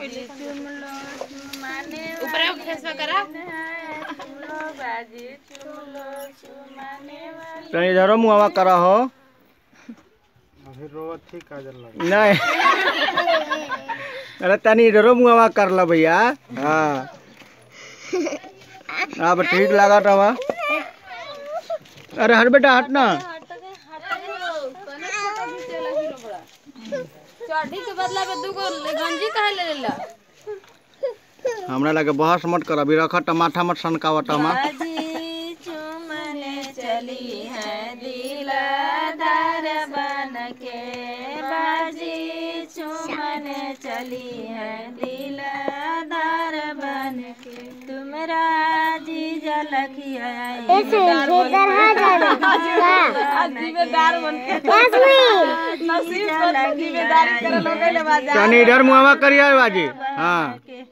बाजी चुमलो चुमाने ऊपर फेसवा करा चुमलो बाजी चुमलो चुमाने वाली तनी इधरो मुआवा करा हो अभी रोवत थी काजल लगा नहीं अरे तनी इधरो मुआवा कर ला भैया हाँ अब ठीक लगा रहा अरे हट बेटा हट ना चढ़ी के बदला में दूगो गंजी काहे ले लेला हमरा लगे बहस मत कर अभी रख टमाटा मत सनकावा टमा बाजी चुमने चली है दिलदार बन के बाजी चुमने चली है दिलदार बन के तुम राजी जलखिया जिम्मेदार बन के नसीब जिम्मेदारी करे लोग ले बाजा तनी इधर मुआवा करिए बाजी हाँ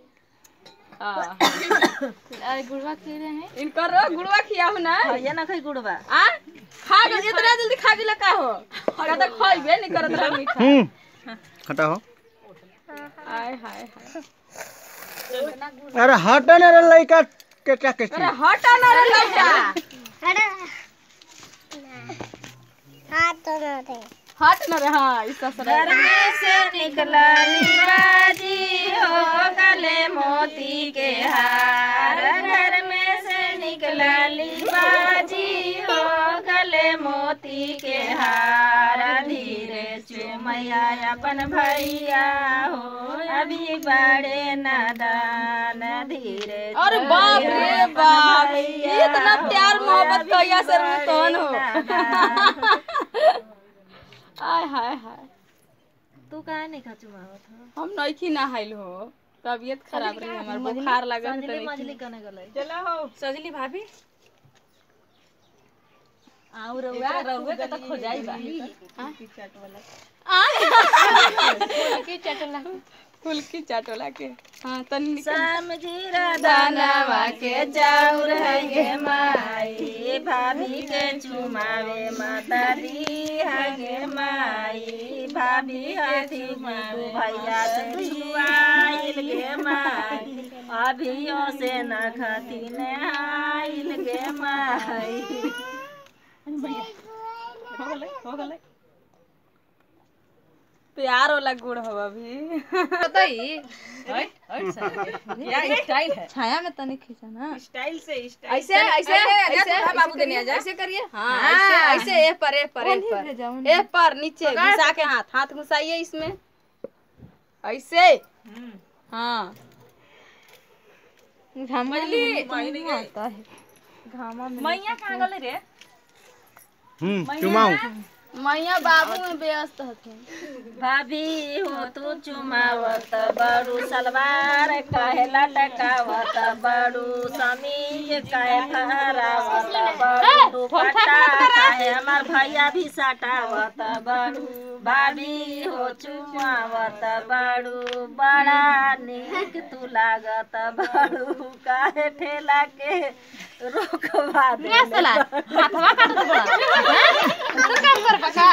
अरे गुड़वा खी रहे हैं इनकर गुड़वा खियाहु ना ये ना खई गुड़वा आ खा गए इतना जल्दी खा गेला का हो का त खइबे नहीं करत रह मीठा हम्म खटा हो आय हाय हाय अरे हट ना रे लइका के क्या के अरे हटा ना रे लौटा हट ना रे हां इस ससुरा घर में से निकला बाजी हो गले मोती के हार घर में से निकला बाजी हो गले मोती के हार धीरे चुमैया अपन भैया हो अभी बड़े नादान धीरे अरे बाप रे बाप इतना प्यार मोहब्बत कहिया से कौन हो आय हाय हाय तू काहे नहीं खचुमावत हो हम नइखी ना हाइल हो तबीयत खराब रही हमार बुखार लगल संजली मछली कने गलै चलो हो सजली भाभी आउ रउआ रउआ के त खोजाई बा की चटला फुलकी चटला के हां तनी निकल समझीरा दानवा के जाउर है गे माई भाभी के चुमावे मातारी है गे माई भाभी हाथी मारू भैया से छुआइल गे माई अभियो से न खती ने आइल गे माई हो गले हो गले प्यार वाला गुड़ हो अभी बताई क्या स्टाइल है छाया में तनी खींचा ना स्टाइल से स्टाइल ऐसे ऐसे ऐसे बाबू देने जा ऐसे करिए हाँ ऐसे ऐसे ए पर ए पर ए पर ए पर नीचे घुसा के हाथ हाथ घुसाइए इसमें ऐसे हाँ घामली आता है घामा में मैया कहाँ गले रे हम्म चुमाऊ मैया बाबू में व्यस्त हथिन भाभी हो तू चुमावत बड़ू सलवार कहे लटकावत बड़ू समीज कहे फहरावत बड़ू दुपट्टा कहे हमार भैया भी सटावत बड़ू भाभी हो चुमावत बड़ू बड़ा निक तू लागत बड़ू काहे ठेला के रोकवा दे हाथवा काट दो बड़ा तो काम कर बका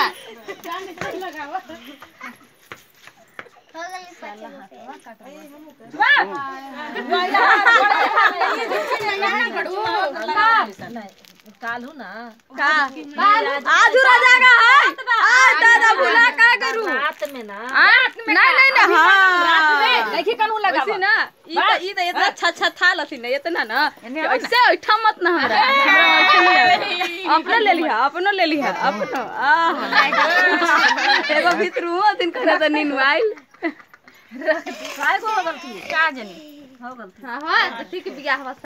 कालू ना का आज राजा का है आज दादा भुला का करू रात में ना नहीं नहीं नहीं हाँ देखी कनु लगा ना ई त ई त इतना अच्छा अच्छा था लथी ना इतना ना कि ऐसे ऐठा मत ना हमरा हमरा ऐठा नहीं आवे। अपनो ले लिहा अपनो ले लिहा अपनो आह एगो भीतरू दिन कहना त नीन आइल काय को हो गलती का जनी हो गलती हां हां ठीक बियाह